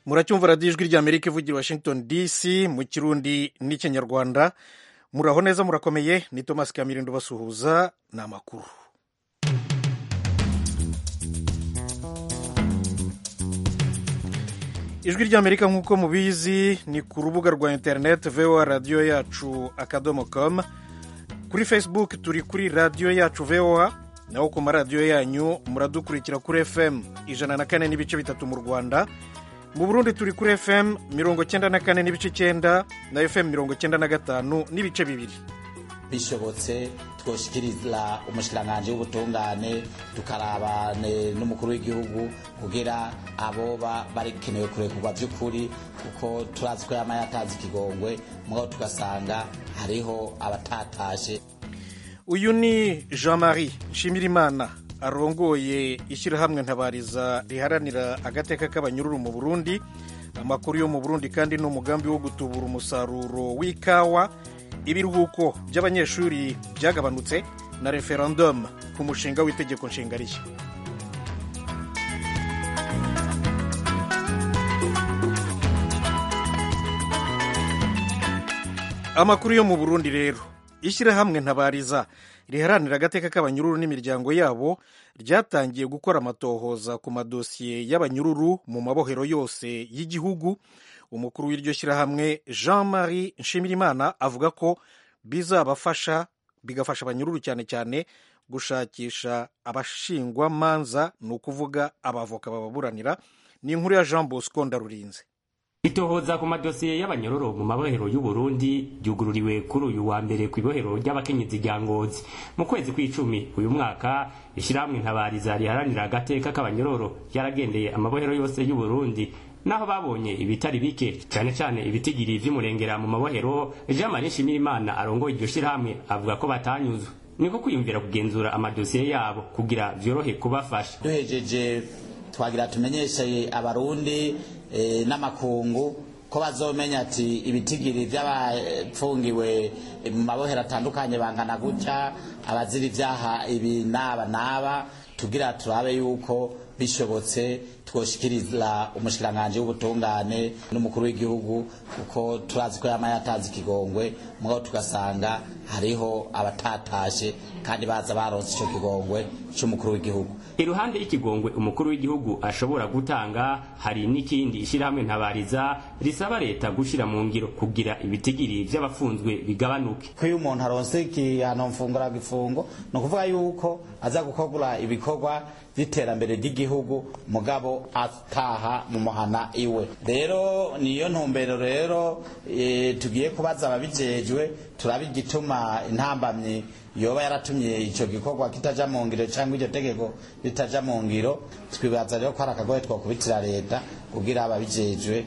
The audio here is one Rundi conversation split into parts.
muracyumva radiyo ijwi ry'amerika ivugira washington dc mu kirundi n'ikinyarwanda muraho neza murakomeye ni thomas kamirindo basuhuza ni amakuru ijwi ry'amerika nk'uko mubizi ni ku rubuga rwa interineti voa radiyo yacu akadomo com kuri facebook turi kuri radiyo yacu voa naho ku maradiyo yanyu muradukurikira kuri fm ijana na kane n'ibice bitatu mu rwanda mu burundi turi kuri fm mirongo cyenda na kane n'ibice icyenda na fm mirongo cyenda na gatanu n'ibice bibiri bishobotse twoshikiriza umushikiranganji w'ubutungane tukarabane n'umukuru w'igihugu kugira aboba barikenewe kurekurwa by'ukuri kuko turazi ko yama yatazi ikigongwe mugabo tugasanga hariho abatatashe uyu ni jean marie nshimirimana arongoye ishyirahamwe ntabariza riharanira agateka k'abanyururu mu burundi amakuru yo mu burundi kandi ni umugambi wo gutubura umusaruro w'ikawa ibiruhuko by'abanyeshuri byagabanutse na referendum ku mushinga w'itegeko nshinga rishya amakuru yo mu burundi rero ishyirahamwe ntabariza riharanira agateka k'abanyururu n'imiryango yabo ryatangiye gukora amatohoza ku madosiye y'abanyururu mu mabohero yose y'igihugu umukuru w'iryo shyirahamwe jean marie nshimirimana avuga ko bizabafasha bigafasha abanyururu cyane cyane gushakisha abashingwamanza ni ukuvuga abavoka bababuranira ni inkuru ya jean bosco ndarurinze itohoza ku madosiye y'abanyororo mu mabohero y'uburundi ryugururiwe kuri uyu wa mbere ku ibohero ry'abakenyezi rya ngozi mu kwezi kw'icumi uyu mwaka ishyirahamwe ntabariza riharanira agateka k'abanyororo ryaragendeye amabohero yose y'uburundi naho babonye ibitari bike cyane cyane ibitigiri vy'umurengera mu mabohero jean marie nshimirimana arongoye iryo shyirahamwe avuga ko batanyuzwe niko kwiyumvira kugenzura amadosiye yabo kugira vyorohe kubafasha duhejeje twagira tumenyeshe abarundi e, n'amakungu ko bazomenya ati ibitigiri by'abapfungiwe mu mabohero atandukanye bangana gutya abazira ibyaha ibi n'aba n'aba tugira turabe yuko bishobotse twoshikiriza umushikiranganji w'ubutungane n'umukuru w'igihugu kuko turazi ko yama yatanze ikigongwe mugabo tugasanga hariho abatatashe kandi baza baronse ico kigongwe c'umukuru w'igihugu iruhande y'ikigongwe umukuru w'igihugu ashobora gutanga hari n'ikindi ishyirahamwe ntabariza risaba leta gushira mu ngiro kugira ibitigiri vy'abafunzwe bigabanuke ko iyo umuntu aronse igihano mfungura gifungo ni ukuvuga yuko aza gukogura ibikorwa by'iterambere ry'igihugu mugabo ataha mu muhana iwe rero niyo ntumbero rero e, tugiye kubaza ababijejwe turaba igituma intambamyi yoba yaratumye ico gikorwa kitaja mu ngiro cyangwa iryo tegeko ritaja mu ngiro twibaza rero ko hari akagoye twakubitira leta kugira ababijejwe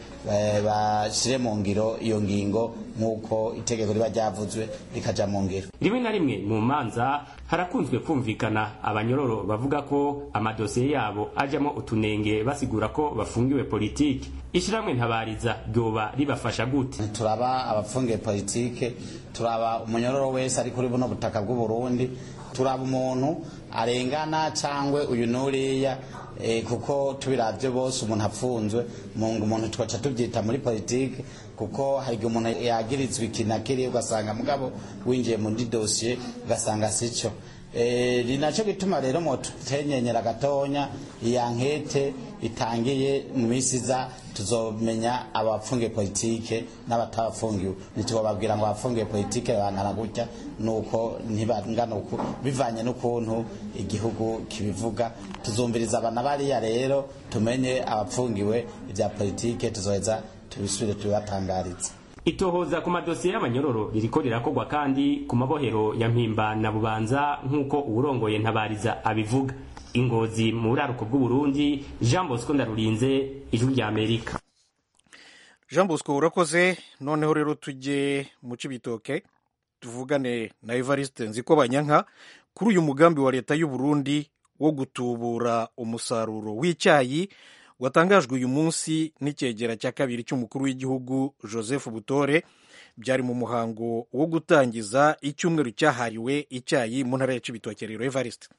bashire mu ngiro iyo ngingo nk'uko itegeko riba ryavuzwe rikaja mu ngiro rimwe na rimwe mu manza harakunzwe kumvikana abanyororo bavuga ko amadosiye yabo ajamo utunenge basigura ko bafungiwe politiki ishyirahamwe ntabariza ryoba ribafasha gute turaba abapfungiye politike turaba umunyororo wese ari kuri buno butaka bw'uburundi turaba umuntu arengana cyangwa uyu n'uriya e, kuko tubiravye bose umuntu apfunzwe mungu umuntu twaca tubyita muri politike kuko hari igihe umuntu yagirizwa iki na kiriya ugasanga mugabo winjiye muri dosiye ugasanga sico e, ni naco gituma rero motutenyenyera gatonya iya nkete itangiye mu minsi iza tuzomenya abapfungiye politike n'abatabafungiwe ntitubababwira ngo abafungiye politike bangana gutya nuko ntibangana uku bivanye n'ukuntu igihugu kibivuga tuzumviriza abana bariya rero tumenye abapfungiwe ibya politike tuzoheza tubisubire tubibatangarize itohoza ku madosiye y'abanyororo ririko rirakorwa kandi ku mabohero ya mpimba na bubanza nk'uko uwurongoye ntabariza abivuga ingozi mu buraruko bw'uburundi jean bosco ndarurinze ijwi rya amerika jean bosco urakoze noneho rero tujye mu cibitoke tuvugane na evariste nziko banyanka kuri uyu mugambi wa leta y'uburundi wo gutubura umusaruro w'icyayi watangajwe uyu munsi n'icyegera cya kabiri cy'umukuru w'igihugu joseph butore byari mu muhango wo gutangiza icyumweru cyahariwe icyayi mu ntara ya cibitoke rero evariste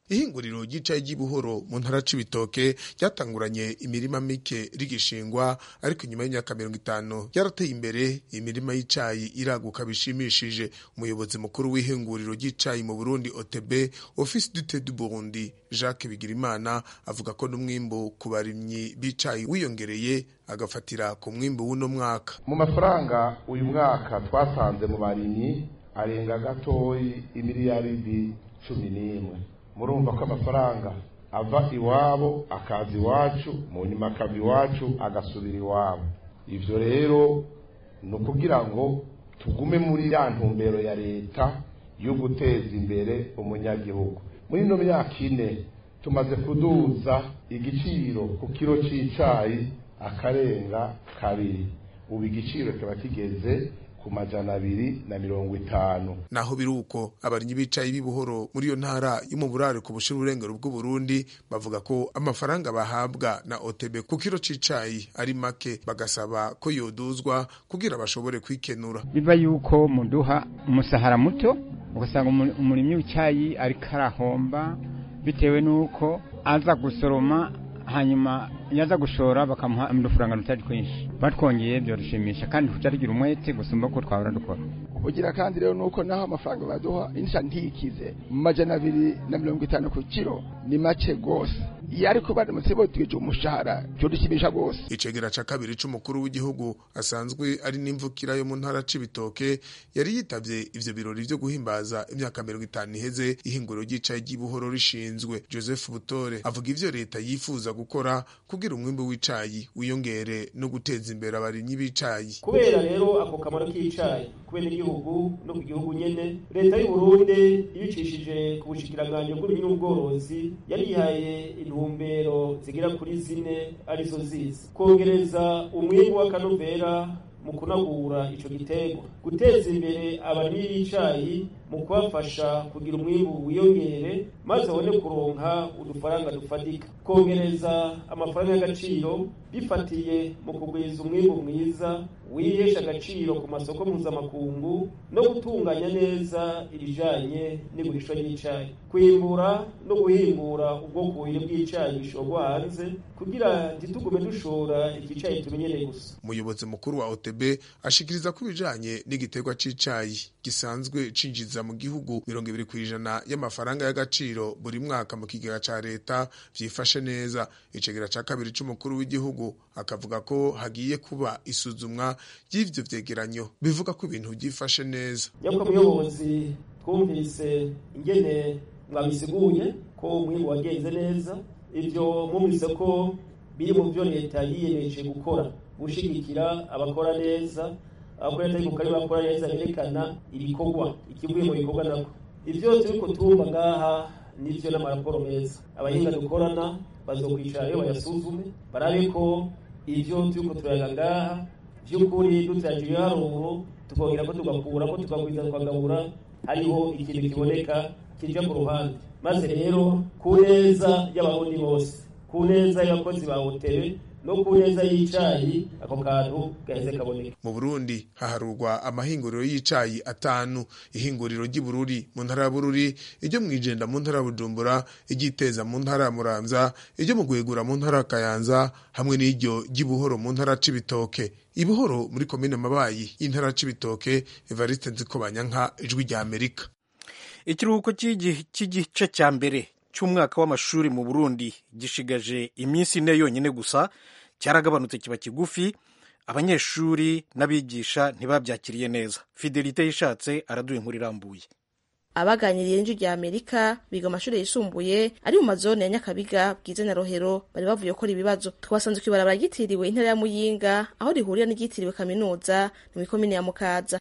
ihinguriro ry'icayi ry'ibuhoro mu ntara c'ibitoke ryatanguranye imirima mike rigishingwa ariko inyuma y'imyaka mirongo itanu ryarateye imbere imirima y'icayi iraguka bishimishije umuyobozi mukuru w'ihinguriro ry'icayi mu burundi otb office dute du burundi jacques bigirimana avuga ko n'umwimbu ku barimyi b'icayi wiyongereye agafatira ku mwimbu w'uno mwaka mu mafaranga uyu mwaka twasanze mu barimyi arenga gatoyi imiliyaridi cumi n'imwe murumva ko amafaranga ava iwabo akaza iwacu mu nyuma akava iwacu agasubira iwabo ivyo rero ni ukugira ngo tugume muri ya ntumbero ya leta yo guteza imbere umunyagihugu muri ino myaka ine tumaze kuduza igiciro ku kiro c'icayi akarenga kabiri ubu igiciro kiba kigeze ku majana abiri na mirongo itanu naho biri uko abarimyi b'icayi b'ibuhoro muri iyo ntara yo mu burare ku bushira urengero bw'uburundi bavuga ko amafaranga bahabwa na otb ku kiro c'icayi ari make bagasaba ko yoduzwa kugira bashobore kwikenura biva yuko muduha umusahara muto ugasanga umurimyi w'icayi ariko arahomba bitewe n'uko aza gusoroma hanyuma yaza gushora bakamuha udufaranga tutari twinshi batwongeye byorushimisha kandi tutarigira umwete gusumba ko twahora dukora ugira kandi rero nuko naho amafaranga baduha insha ntikize mu majana abiri na mirongo itanu ku kiro ni make gose iyo ariko baramutse botwije umushahara byodushimisha gose icegera ca kabiri c'umukuru w'igihugu asanzwe ari n'imvukira yo mu ntara c'ibitoke yari yitavye ivyo birori vyo guhimbaza imyaka mirongo itanu iheze ihinguriro ry'icayi ry'ibuhoro rishinzwe joseph butore avuga ivyo leta yifuza gukora kugira umwimbu w'icayi wiyongere no guteza imbere abarimyi b'icayi kubera rero ako kamaro k'icayi kubera igihugu no ku gihugu nyene leta y'u Burundi ibicishije ku bushikiranganje bw'uburimyi n'ubworozi yarihaye intumbero zigera kuri zine arizo zizi kongereza umwimbu w'akanovera mu kunagura ico giterwa guteza imbere abarimyi b'icayi mu kubafasha kugira umwimbu wiyongere maze babone kuronka udufaranga dufatika kongereza amafaranga y'agaciro bifatiye mu kugwiza umwimbu mwiza wihesha agaciro ku masoko mpuzamakungu no gutunganya neza ibijanye n'igurisha ry'icayi kwimbura no guhimbura ubwokuye bw'icayi bishorwa hanze kugira ntitugume dushora igicayi tumenyereye gusa umuyobozi mukuru wa otb ashikiriza ko ibijanye n'igiterwa c'icayi gisanzwe cinjiza mu gihugu mirongo ibiri kw'ijana y'amafaranga y'agaciro buri mwaka mu kigega ca leta vyifashe neza icegera ca kabiri c'umukuru w'igihugu akavuga ko hagiye kuba isuzumwa ry'ivyo vyegeranyo bivuga ko ibintu vyifashe neza nyakubahwa muyobozi twumvise ingene mwabisiguye ko umwimbu wagenze neza ivyo mwumvise ko biri mu vyo leta yiyemeje gukora gushigikira abakora neza abakora neza ariko kandi bakora neza berekana ibikorwa ikivuye mu bikorwa nako ivyo turiko tumva ngaha nivyo n'amaraporo meza abahinga dukorana bazokwicara rero bayasuzume barabe ko ivyo turiko turayaga ngaha vy'ukuri duteraje ibiharuro tukongera ko tugakura ko tukagwiza tukagabura hariho ikintu kiboneka kija ku ruhande maze rero ku neza y'abarundi bose ku neza y'abakozi ba hoteli no ku neza y'icayi ako kantu gaheze kaboneka mu burundi haharurwa amahinguriro y'icayi atanu ihinguriro ry'ibururi mu ntara ya bururi iryo mwijenda mu ntara ya bujumbura iryiteza mu ntara ya muramvya iryo mu gwegura mu ntara ya kayanza hamwe n'iryo ry'ibuhoro mu ntara c'ibitoke ibuhoro muri komine mabayi y'intara c'ibitoke evariste nzikobanyanka ijwi rya amerika ikiruhuko cy'igice cya mbere cy'umwaka w'amashuri mu burundi gishigaje iminsi ine yonyine gusa cyaragabanutse kiba kigufi abanyeshuri n'abigisha ntibabyakiriye neza fidelite yishatse araduha inkuru irambuye abaganiriye n'inzu rya amerika biga amashuri yisumbuye ari mu mazone ya nyakabiga bwiza na rohero bari bavuye gukora ibibazo twasanze ku ibarabara ryitiriwe intara ya muyinga aho rihurira n'iryitiriwe kaminuza mu ikomine ya mukaza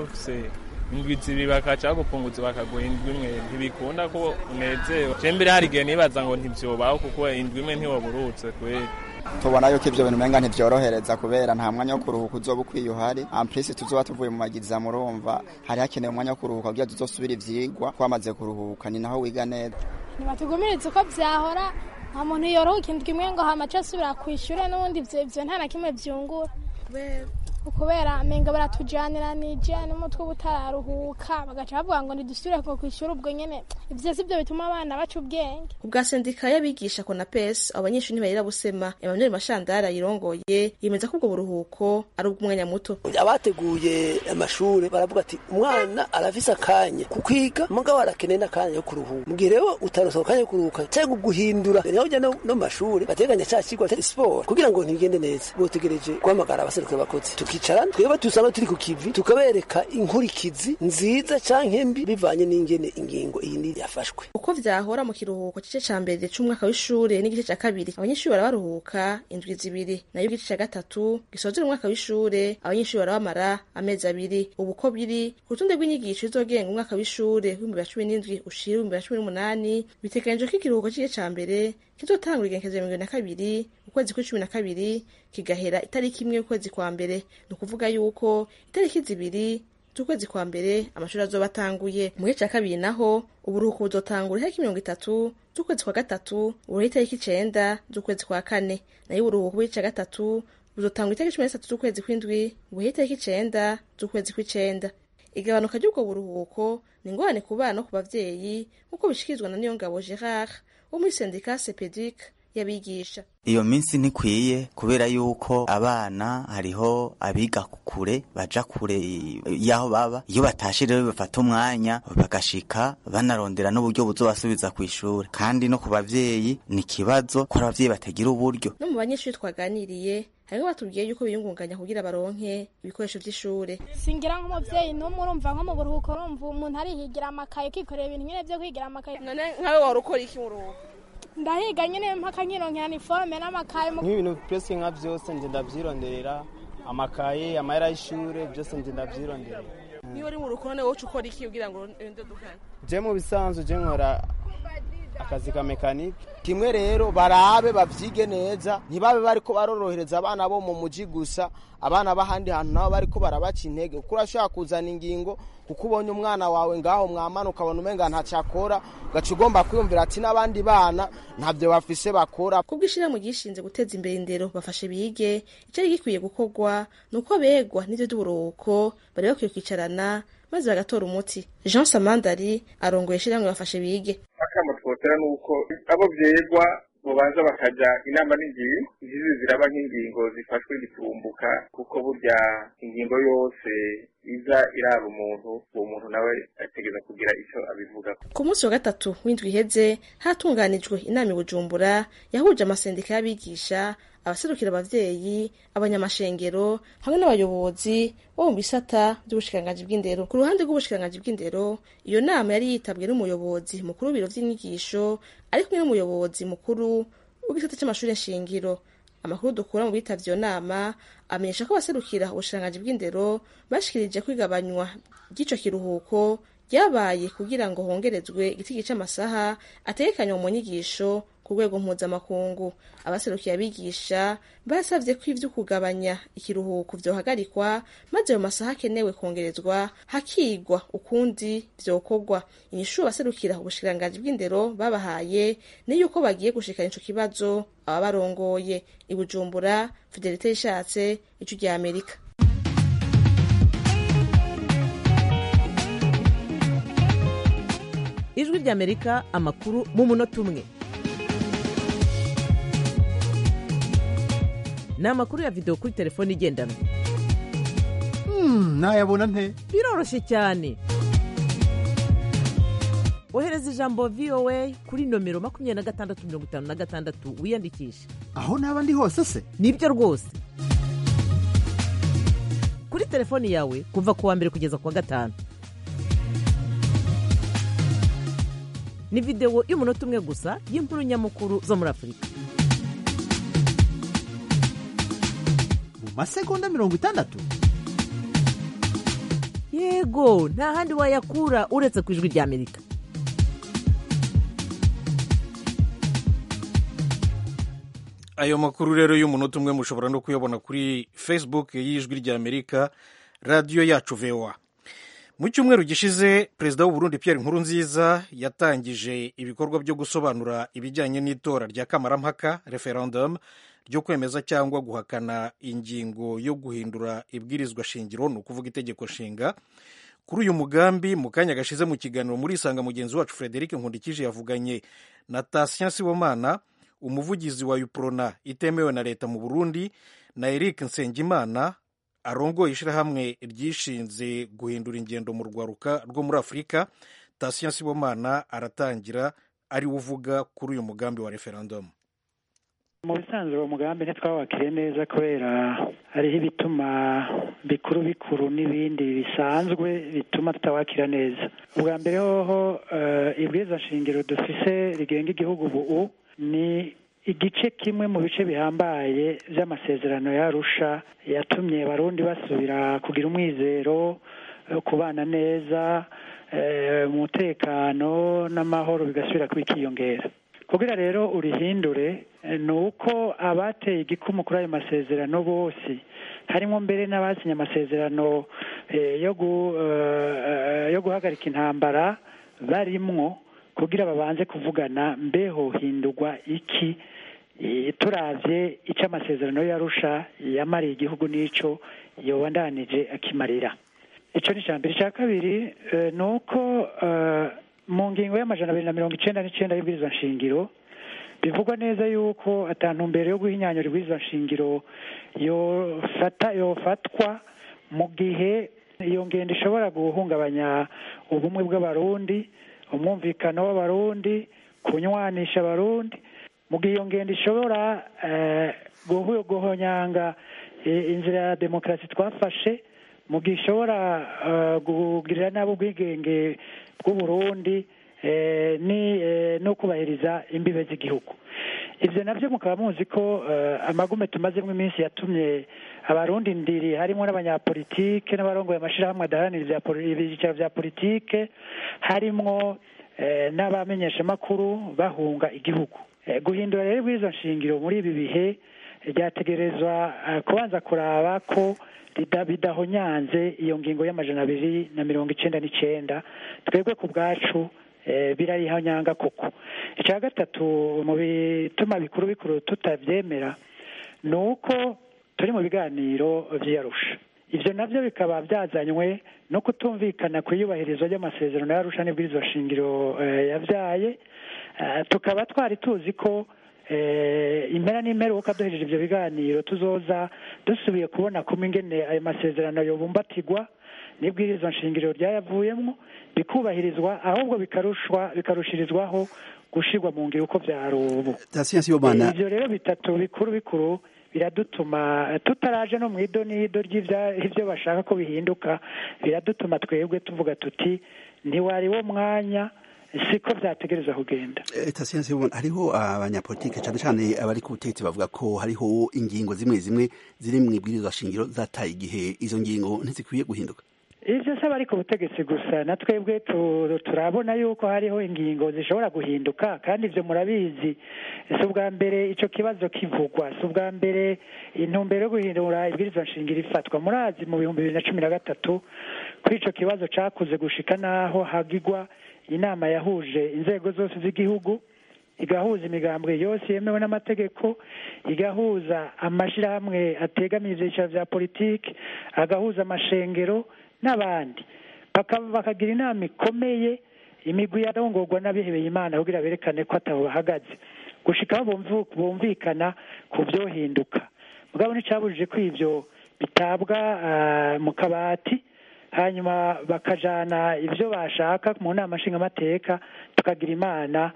indwi zibiri bakaca bagupunguza bakaguha indwi imwe ntibikunda ko unezewe je mbere hari igihe nibaza ngo ntivyobaho kuko indwi imwe ntiwaburutse kweri tubona yuko ivyo bintu umenga ntivyorohereza kubera nta mwanya wo kuruhuka uzoba ukwiye uhari amplisi tuzoba tuvuye mu magiza murumva hari hakenewe umwanya wo kuruhuka kugira tuzosubira ivyigwa twamaze kuruhuka ni naho wiga neza ntibatugumiriza uko vyahora nta muntu yorohuka indwi imwe ngo hamace asubira kwishure n'ubundi ivyo ivyo nta na kimwe vyungura ukubera menga baratujaniranije n'umutwe uba utararuhuka bagaca bavuga ngo ntidusubire ku ishuri ubwo nyene ivyo si byo bituma abana baca ubwenge ubwa sendika y'abigisha konapes abo banyeshuri ntibarira busema emmanuel mashandari ayirongoye yemeza ko ubwo buruhuko ari ubw'umwanya muto abateguye amashuri baravuga ati umwana arafise akanya ku kwiga mugabo arakeneye n'akanya yo kuruhuka mu gihe rero utarosa akanya ko kuruhuka cyangwa guhindura niho ujya no no mu mashuri bateganya cya kigo atari siporo kugira ngo ntibigende neza botegereje guhamagara abaserukira abakozi tukicarana twebwe dusanga turi ku kivi tukabereka inkurikizi nziza canke mbi bivanye n'ingene ingingo iyi ni yafashwe uko vyahora mu kiruhuko c'ice ca mbere c'umwaka w'ishure n'igice ca kabiri abanyeshuri barabaruhuka indwi zibiri nayo igice ca gatatu gisozera umwaka w'ishure abanyeshuri barabamara amezi abiri ubu uko biri ku rutonde rw'inyigisho izogenga umwaka w'ishure w'ibihumbi bibiri na cumi n'indwi ushira ibihumbi bibiri na cumi n'umunani biteganijwe ko ikiruhuko c'igice ca mbere kizotangura igenekerezo ya mirongo ibiri na kabiri ukwezi kw'icumi na kabiri kigahera itariki imwe y'ukwezi kwa mbere ni ukuvuga yuko itariki zibiri z'ukwezi kwa mbere amashuri azoba atanguye mu gice cya kabiri naho uburuhuko buzotangura itariki mirongo itatu z'ukwezi kwa gatatu ubuhe itariki icenda z'ukwezi kwa kane nayo uburuhuko bw'igice cya gatatu buzotangura itariki cumi n'itatu z'ukwezi kw'indwi ubuhe itariki icenda z'ukwezi kw'icenda igabanuka ry'ubwo buruhuko ni ingorane ku bana no ku bavyeyi nk'uko bishikirizwa na niyongabo gerard wo muri sendika sepedic y'abigisha iyo minsi ntikwiye kubera yuko abana hariho abiga kure baja kure y'aho baba iyo batashe rero bafata umwanya bagashika banarondera n'uburyo buzobasubiza ku ishuri kandi no ku bavyeyi ni ikibazo ko abavyeyi batagira uburyo no mu banyeshuri twaganiriye hariho batubwiye yuko biyungunganya kugira baronke ibikoresho vy'ishure singira nk'umuvyeyi n'umwe urumva nko mu buruhuko urumva umuntu arihigira amakaye kikorera ibintu nyene vyo kwigira amakaye none nkawe wari ukora iki mu ruhuko ndahiga nyene mpaka nkironkera niforme n'amakaye nk'ibintu byose nka byose nje ndavyironderera amakaye amahera y'ishure byose nje ndavyironderera niyo uri mu ruko none wowe ukora iki kugira ngo urinde dukana je mu bisanzwe je nkora akazi ka mekanike kimwe rero barabe bavyige neza ntibabe bariko barorohereza abana bo mu muji gusa abana b'ahandi hantu nabo bariko barabaca intege kuko urashobora kuzana ingingo kuko ubonye umwana wawe ngaho mwamana ukabona umenga ntacakora ugaca ugomba kwiyumvira ati n'abandi bana ntabyo bafise bakora kubwo ishirahamwe gishinze guteza imbere indero bafashe bige icari gikwiye gukorwa ni uko begwa n'ivyo vy'uburuhuko bari bakwiye kwicarana maze bagatora umuti jean samandari arongoye ishirahamwe bafashe bige akamo twotera ni uko abo vyegwa bobanza bakaja inama n'ingingo izizi ziraba nk'ingingo zifashwe giturumbuka kuko burya ingingo yose iza iraba umuntu uwo muntu nawe ategeza kugira ico abivuga ku munsi wa gatatu w'indwi iheze hatunganijwe inama i bujumbura yahuje amasendika y'abigisha abaserukira abavyeyi abanyamashengero hamwe n'abayobozi bo mu bisata by'ubushikiranganji bw'indero ku ruhande rw'ubushikiranganji bw'indero iyo nama yari yitabwe n'umuyobozi mukuru w'ibiro vy'inyigisho ari kumwe n'umuyobozi mukuru w'igisata c'amashuri nshingiro amakuru dukura mu bitavye iyo nama amenyesha ko abaserukira ubushikiranganji bw'indero bashikirije kwigabanywa ry'ico kiruhuko ryabaye kugira ngo hongerezwe igitigi c'amasaha ategekanywa mu nyigisho ku rwego mpuzamakungu abaserukiye abigisha basavye ko ivyo kugabanya ikiruhuko vyohagarikwa maze ayo masaha akenewe kongerezwa hakigwa ukundi vyokorwa inyishu abaserukira ubushikiranganji bw'indero babahaye ni yuko bagiye gushikana ico kibazo ababarongoye i bujumbura fidelite yishatse ico rya amerika ijwi ry'amerika amakuru mu munota umwe ni amakuru ya videwo kuri telefone igendanwa nayabona nte biroroshye cyane ohereza ijambo voa kuri nomero makumyabiri na gatandatu mirongo itanu na gatandatu wiyandikishe aho naba ndi hose se nibyo rwose kuri telefoni yawe kuva ku wa mbere kugeza ku wa gatanu ni videwo y'umunota umwe gusa y'inkuru nyamukuru zo muri afurika mu masegonda mirongo itandatu yego nta handi wayakura uretse ku ijwi ry'amerika ayo makuru rero y'umunota umwe mushobora no kuyabona kuri facebook y'ijwi ry'amerika radiyo yacu voa mu cyumweru gishize perezida w'uburundi pierre nkurunziza yatangije ibikorwa byo gusobanura ibijyanye n'itora rya kamarampaka referendum ryo kwemeza cyangwa guhakana ingingo yo guhindura ibwirizwa shingiro ni ukuvuga itegeko nshinga kuri uyu mugambi mu kanya gashize mu kiganiro muri isanga mugenzi wacu frederic nkundikije yavuganye na tasien sibomana umuvugizi wa uprona itemewe na leta mu burundi na eric nsengimana arongoye ishyirahamwe ryishinze guhindura ingendo mu rwaruka rwo muri afurika tasien sibomana aratangira ari we uvuga kuri uyu mugambi wa referendumu mu bisanzwe uwo mugambi ntitwawakiriye neza kubera hariho ibituma bikuru bikuru n'ibindi bisanzwe bituma tutawakira neza ubwa mbere hoho ibwiza shingiro dufise rigenga igihugu ubu ni igice kimwe mu bice bihambaye by'amasezerano yarusha yatumye abarundi basubira kugira umwizero kubana neza umutekano n'amahoro bigasubira kwikiyongera kugira rero urihindure ni uko abateye igikumu kuri ayo masezerano bose harimo mbere n'abasinye amasezerano yo guhagarika intambara barimwo kugira babanze kuvugana mbeho hindurwa iki turabye icyo amasezerano yarusha yamariye igihugu n'icyo yobandanije akimarira icyo ni icya mbere icya kabiri ni uko mu ngingo y'amajana abiri na mirongo icyenda n'icyenda y'ibwirizwa nshingiro bivugwa neza yuko atantumbero yo guhinyanyura ibwirizwa nshingiro yofatwa mu gihe iyo ngendo ishobora guhungabanya ubumwe bw'abarundi umwumvikano w'abarundi kunywanisha abarundi mu gihe iyo ngendo ishobora guhonyanga inzira ya demokarasi twafashe mu gihe ishobora kugirira nabi ubwigenge bw'uburundi no kubahiriza imbibe z'igihugu ibyo nabyo mukaba muzi ko amagume tumazemo iminsi yatumye abarundi ndiri harimo n'abanyapolitike n'abarongoye amashyirahamwe adaharanira ibyicaro bya politike harimo n'abamenyeshamakuru bahunga igihugu guhindura rero bw'izo nshingiro muri ibi bihe ryategerezwa kubanza kuraba ko bidahonyanze iyo ngingo y'amajana abiri na mirongo icyenda n'icyenda twebwe ku bwacu birarihanyanga koko icya gatatu mu bituma bikuru bikuru tutabyemera ni uko turi mu biganiro by'iyarusha ibyo nabyo bikaba byazanywe no kutumvikana ku iyubahirizwa ry'amasezerano y'arusha n'ibwirizwa shingiro yabyaye tukaba twari tuzi ko impera n'imperuka duhejeje ibyo biganiro tuzoza dusubiye kubona kuma ingene ayo masezerano yobumbatirwa n'ibwirizwa nshingiro ryayavuyemo bikubahirizwa ahubwo bikarushwa bikarushirizwaho gushirwa mu ngiro uko byari ubu ibyo rero bitatu bikuru bikuru biradutuma tutaraje no mu ido n'ido ry'ibyo bashaka ko bihinduka biradutuma twebwe tuvuga tuti ntiwari wo mwanya siko byategereza kugenda tasiyanse hariho abanyapolitike cyane cyane abari ku butegetsi bavuga ko hariho ingingo zimwe zimwe ziri mu ibwirizwa shingiro zataye igihe izo ngingo ntizikwiye guhinduka ibyo si abari ku butegetsi gusa na twebwe turabona yuko hariho ingingo zishobora guhinduka kandi ibyo murabizi si ubwa mbere icyo kibazo kivugwa si ubwa mbere intumbero yo guhindura ibwirizwa nshingiro ifatwa murazi mu bihumbi bibiri na cumi na gatatu kuri icyo kibazo cyakuze gushika n'aho hagigwa inama yahuje inzego zose z'igihugu igahuza imigambwe yose yemewe n'amategeko igahuza amashyirahamwe ategamiye ibyicaro bya politiki agahuza amashengero n'abandi bakagira inama ikomeye imigwi yarongorwa n'abihebeye imana kugira berekane ko atabo bahagaze gushikaho bumvikana ku byohinduka mugabo nticyabujije ko ibyo bitabwa mu kabati hanyuma bakajana ibyo bashaka mu nama nshingamateka tukagira imana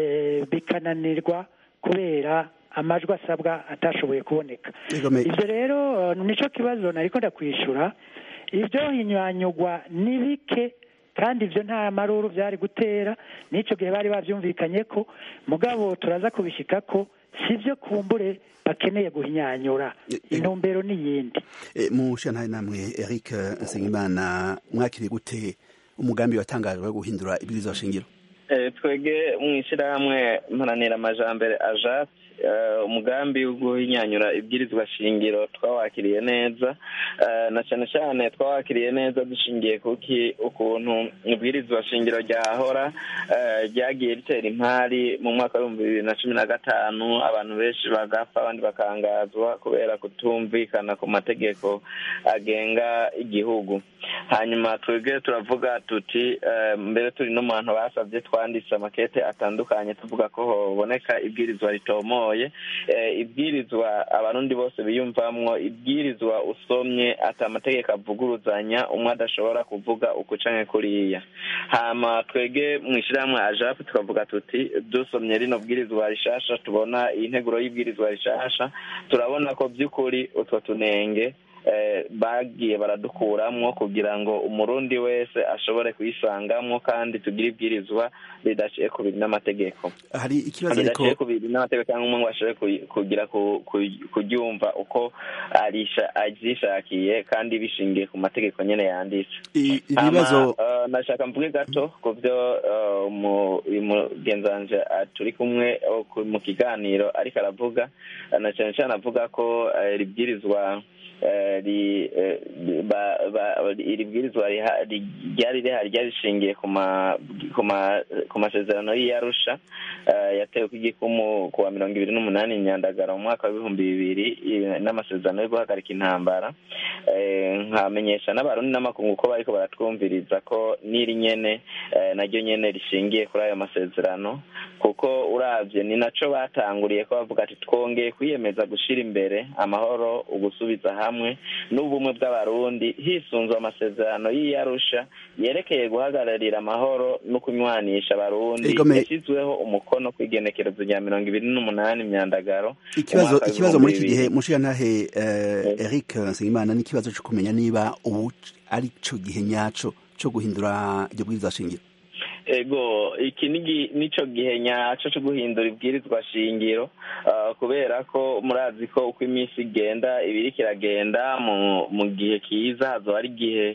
bikananirwa kubera amajwi asabwa atashoboye kuboneka ibyo rero nicyo kibazo nariko ndakwishura ibyo hinyanyugwa ni bike kandi ibyo nta maruru byari gutera n'icyo gihe bari babyumvikanye ko mugabo turaza kubishyika ko si byo kumbure bakeneye guhinyanyura intumbero n'iyindi mu nshinga namwe eric nsengimana mwakiriye gute umugambi watangajwe wo guhindura ibwirizwa shingiro twege mu ishyirahamwe mparanira amajambere ajati umugambi wo guhinyanyura ibwirizwa shingiro twawakiriye neza na cyane cyane twawakiriye neza dushingiye kuki ukuntu ibwirizwa shingiro ryahora ryagiye ritera impari mu mwaka w'ibihumbi bibiri na cumi na gatanu abantu benshi bagapfa abandi bakangazwa kubera kutumvikana ku mategeko agenga igihugu hanyuma twebwe turavuga tuti mbere turi no mu bantu basabye twanditse amakete atandukanye tuvuga ko haboneka ibwirizwa ritomoye ibwirizwa abarundi bose biyumvamwo ibwirizwa usomye ati amategeko avuguruzanya umwe adashobora kuvuga uku canke kuriya hama twege mu ishyirahamwe ajapu tukavuga tuti dusomye rino bwirizwa rishasha tubona iyi nteguro y'ibwirizwa rishasha turabona ko by'ukuri utwo tunenge bagiye baradukuramwo kugira ngo umurundi wese ashobore kuyisangamwo kandi tugire ibwirizwa ridaciye ku biri n'amategeko hari ikibazo ariko ridaciye ku biri n'amategeko cyangwa umwe ngo ashobore kugira kuryumva uko aryishakiye kandi bishingiye ku mategeko nyene yanditse ibibazo nashaka mvuge gato ku byo umugenzanje turi kumwe mu kiganiro ariko aravuga na cyane cyane avuga ko ribwirizwa iri bwirizwa ryari rihari ryari rishingiye ku masezerano y'iyarusha yatewe ku igikumu ku wa mirongo ibiri n'umunani nyandagara mu mwaka w'ibihumbi bibiri n'amasezerano yo guhagarika intambara nkamenyesha n'abarundi n'amakungu ko bariko baratwumviriza ko n'iri nyene naryo nyene rishingiye kuri ayo masezerano kuko uravye ni naco batanguriye ko bavuga ati twongeye kwiyemeza gushira imbere amahoro ugusubiza hamwe n'ubumwe bw'abarundi hisunzwe amasezerano y'iyarusha yerekeye guhagararira amahoro no kunywanisha abarundi yashyizweho umukono ku igenekerezo rya mirongo ibiri n'umunani myandagaro ikibazo ikibazo muri iki gihe mushiyantahe eric nsengimana ni ikibazo cyo kumenya niba ubu ari cyo gihe nyaco cyo guhindura iryo bwirizwa shingiro ego iki nico gihe nyaco cyo guhindura ibwirizwa shingiro kubera ko murazi ko uko iminsi igenda ibiri kiragenda mu gihe kiza hazoba ari igihe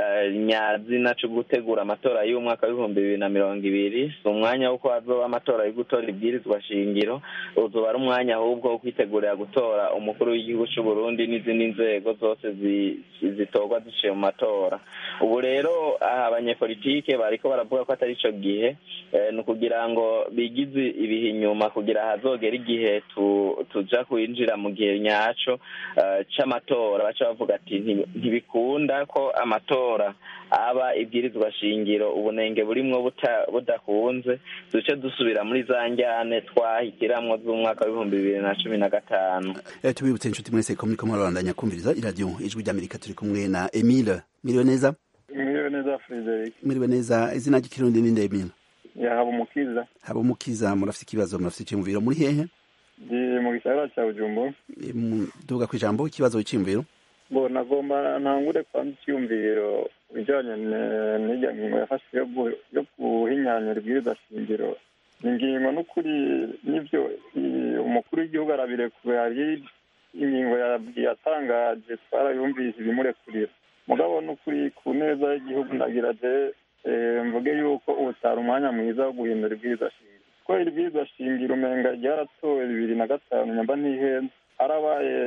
nyazina cyo gutegura amatora y'umwaka w'ibihumbi bibiri na mirongo ibiri si umwanya w'uko hazoba amatora yo gutora ibwirizwa shingiro uzoba ari umwanya ahubwo wo kwitegurira gutora umukuru w'igihugu cy'u Burundi n'izindi nzego zose zitorwa ziciye mu matora ubu rero abanyepolitike bariko baravuga ko atari ico gihe ni ukugira ngo bigize ibihe inyuma kugira hazogera igihe tuja kwinjira mu gihe nyaco c'amatora baca bavuga ati ntibikunda ko amatora aba ibwirizwa shingiro ubunenge burimwo budakunze duce dusubira muri za njyane twahitiramwo z'umwaka w'ibihumbi bibiri na cumi na gatanu tubibutse inshuti mwese ko muriko murabandanya kumviriza iradiyo ijwi ry'amerika turi kumwe na emile miriwe neza Mwiriwe neza Frederic. Mwiriwe neza izina ry'ikirundi ni Ndemina. Ya haba umukiza. Haba umukiza murafite ikibazo murafite icyumviro muri hehe? Ndi mu gisagara cya Bujumbura. Duvuga ku ijambo ikibazo cy'imviro. Bo nagomba ntangure kwanza icyumviro bijanye n'irya ngingo yafashwe yo guhinyanyura ibwirizwa shingiro. Ni ingingo n'ukuri n'ivyo umukuru w'igihugu arabirekure hari ingingo yatangaje twarayumvise ibimurekurira mugabo n'ukuri ku neza y'igihugu ndagira je mvuge yuko utari umwanya mwiza wo guhindura ibwirizwa shingiro kuko iri bwirizwa shingiro umenga ryaratowe bibiri na gatanu nyamba ntihenze harabaye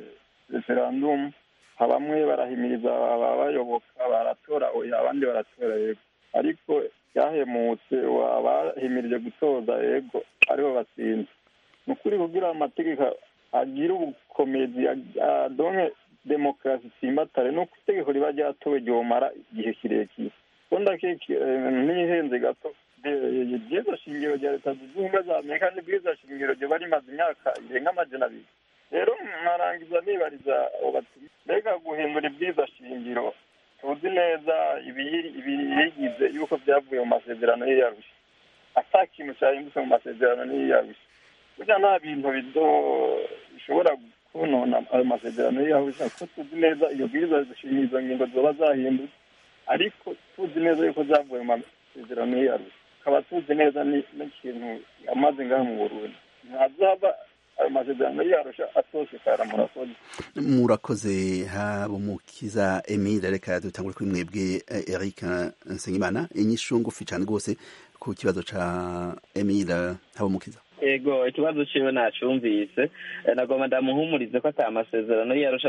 referandumu bamwe barahimiriza ababayoboka baratora oya abandi baratora yego ariko ryahemutse abahimirije gutoza yego aribo batsinze ni ukuri kugira amategeko agire ubukomezi adonke demokarasi itsimbatare nuko itegeko riba ryatowe ryomara igihe kirekire ko ndakeke ntihenze gato iryo shingiro rya leta zunze ubumwe za amerika n'ibwirizwa shingiro ryoba rimaze imyaka irenga amajana abiri rero nkarangiza nibariza mbega guhindura ibwirizwa shingiro tuzi neza ibiyigize yuko byavuye mu masezerano y'iyarusha ata kintu cyahindutse mu masezerano n'iyarusha burya nta bintu bishobora kunona ayo masezerano y'iyarusha ko tuzi neza iyo bwirizwa zishinga izo ngingo zoba zahindutse ariko tuzi neza yuko zavuye mu masezerano y'iyarusha tukaba tuzi neza n'ikintu amaze ngaha mu burundi ntazaba ayo masezerano y'iyarusha atosekara murakoze murakoze haba umukiza emile reka dutangure kuri mwebwe eric nsengimana inyishu ngufi cyane rwose ku ku kibazo ca Emile Habumukiza ego ikibazo ciwe nacumvise nagomba ndamuhumurize ko ata masezerano yarusha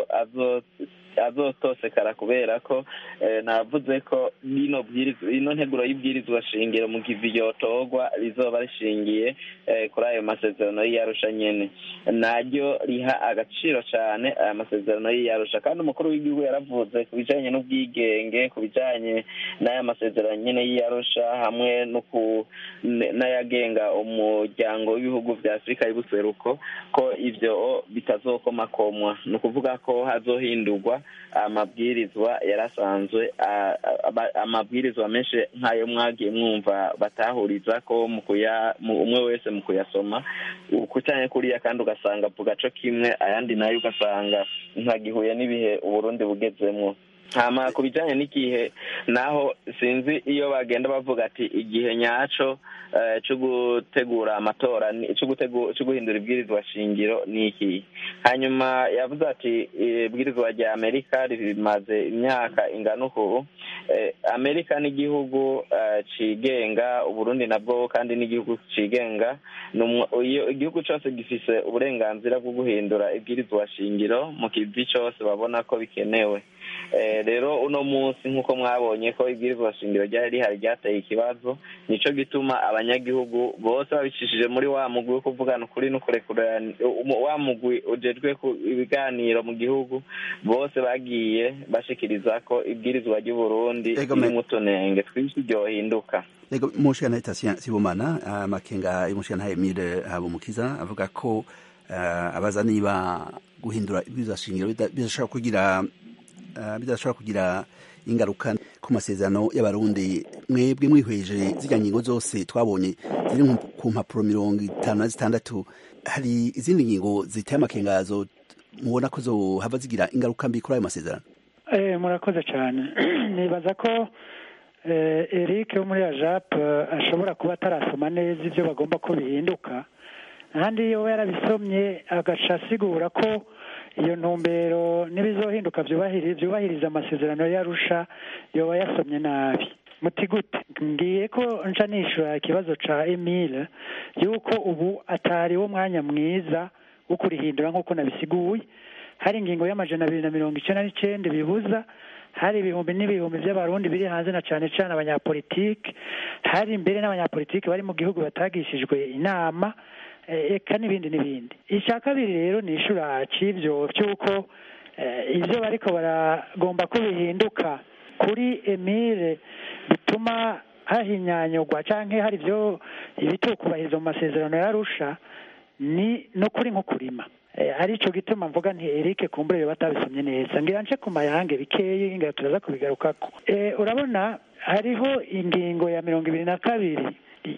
azotosekara kubera ko navuze ko ino ino nteguro y'ibwirizwa shingiro mu gihe yotorwa rizoba rishingiye kuri ayo masezerano y'iyarusha nyene naryo riha agaciro cane aya masezerano y'iyarusha kandi umukuru w'igihugu yaravuze ku bijanye n'ubwigenge ku bijanye n'aya masezerano nyene y'iyarusha hamwe n'ayagenga umuryango w'ibihugu vya afurika y'ubuseruko ko ivyo bitazokomakomwa ni ukuvuga ko hazohindurwa amabwirizwa yarasanzwe amabwirizwa menshi nk'ayo mwagiye mwumva batahuriza ko umwe wese mu kuyasoma kucanye kuriya kandi ugasanga avuga co kimwe ayandi nayo ugasanga ntagihuye n'ibihe uburundi bugezemwo hama ku bijanye n'igihe naho sinzi iyo bagenda bavuga ati igihe nyaco cyo gutegura amatora cyo guhindura ibwirizwa shingiro ni iki hanyuma yavuze ati ibwirizwa rya amerika rimaze imyaka ingana uku amerika n'igihugu cigenga uburundi nabwo kandi n'igihugu cigenga igihugu cyose gifise uburenganzira bwo guhindura ibwirizwa shingiro mu kivi cyose babona ko bikenewe rero uno munsi nk'uko mwabonye ko ibwirizwa shingiro ryari rihari ryateye ikibazo nico gituma abanyagihugu bose babicishije muri wa mugwi wo kuvugana ukuri n'ukurekurana wa mugwi ujejwe ibiganiro mu gihugu bose bagiye bashikiriza ko ibwirizwa ry'uburundi ririmo utunenge twinshi ryohinduka Ego mushana itasya sibomana amakenga y'umushana Emile Habumukiza avuga ko abaza niba guhindura ibwirizwa shingiro bidashobora kugira bidashobora kugira ingaruka ku masezerano y'abarundi mwebwe mwihweje zirya ngingo zose twabonye ziri ku mpapuro mirongo itanu na zitandatu hari izindi ngingo ziteye amakengazo mubona ko zohava zigira ingaruka mbi kuri ayo masezerano murakoze cyane nibaza ko eric wo muri ajap ashobora kuba atarasoma neza ibyo bagomba ko bihinduka ahandi iyo yarabisomye agaca asigura ko iyo ntumbero n'ibizohinduka byubahiriza amasezerano yarusha yoba yasomye nabi muti gute ngiye ko nca nishura ikibazo ca emile yuko ubu atari wo mwanya mwiza wo kurihindura nk'uko nabisiguye hari ingingo y'amajana abiri na mirongo icenda n'icenda bibuza hari ibihumbi n'ibihumbi by'abarundi biri hanze na cane cane abanyapolitike hari imbere n'abanyapolitike bari mu gihugu batagishijwe inama eka n'ibindi n'ibindi icya kabiri rero ni ishura cy'ibyo cy'uko ibyo bariko baragomba ko bihinduka kuri emile bituma hahinyanyurwa cyangwa hari ibyo ibitukubahiriza mu masezerano yarusha ni no kuri nko kurima aricyo gituma mvuga nti Eric kumbure batabisomye neza ngira nce ku mayange bikeyi ngira turaza kubigarukako urabona hariho ingingo ya mirongo ibiri na kabiri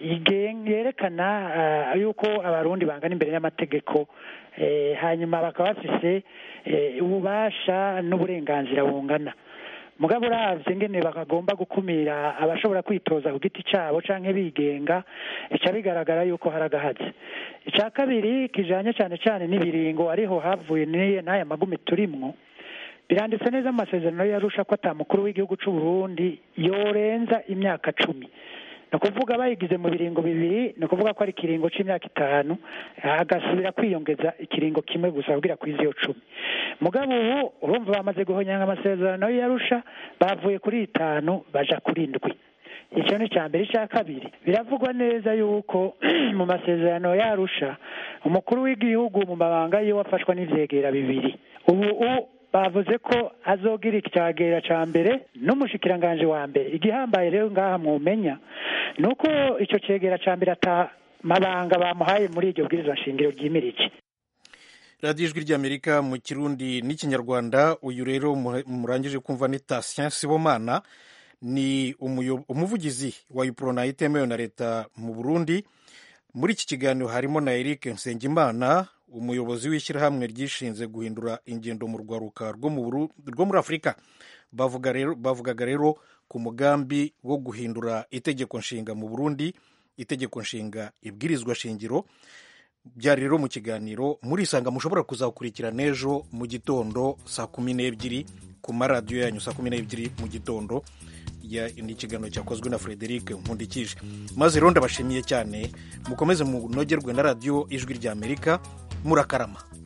yerekana yuko abarundi bangana imbere y'amategeko hanyuma bakaba bafise ububasha n'uburenganzira bungana mugabo uravye ngene bakagomba gukumira abashobora kwitoza ku giti cabo canke bigenga bica bigaragara yuko hari agahazi ica kabiri kijanye cane cane n'ibiringo ariho havuye n'aya magumi turimwo biranditse neza mu masezerano yarusha ko ata mukuru w'igihugu c'u Burundi yorenza imyaka cumi ni ukuvuga bayigize mu biringo bibiri ni ukuvuga ko ari ikiringo c'imyaka itanu agasubira kwiyongeza ikiringo kimwe gusa kugira kwiza iyo cumi mugabo ubu urumva bamaze guhonyanga amasezerano yarusha bavuye kuri itanu baja kuri indwi icyo ni icya mbere icya kabiri biravugwa neza yuko mu masezerano yarusha umukuru w'igihugu mu mabanga yiwe afashwa n'ivyegera bibiri ubu bavuze ko azogira icyagera cya mbere n'umushikiranganje wa mbere igihambaye rero ngaha mwumenya ni uko icyo cyegera cya mbere ata mabanga bamuhaye muri iryo bwirizwa shingiro ryimirije radiyo ijwi ry'amerika mu kirundi n'ikinyarwanda uyu rero murangije kumva ni tasien sibomana ni umuvugizi wa yuporona itemewe na leta mu burundi muri iki kiganiro harimo na eric nsengimana umuyobozi w'ishyirahamwe ryishinze guhindura ingendo mu rwaruka rwo muri afurika bavugaga rero ku mugambi wo guhindura itegeko nshinga mu burundi itegeko nshinga ibwirizwa shingiro byari rero mu kiganiro murisanga mushobora kuzakurikira n'ejo mu gitondo saa kumi n'ebyiri ku maradiyo yanyu saa kumi n'ebyiri mu gitondo ni ikiganiro cyakozwe na frederic nkundikije maze rero ndabashimiye cyane mukomeze munogerwe na radiyo ijwi ry'amerika murakarama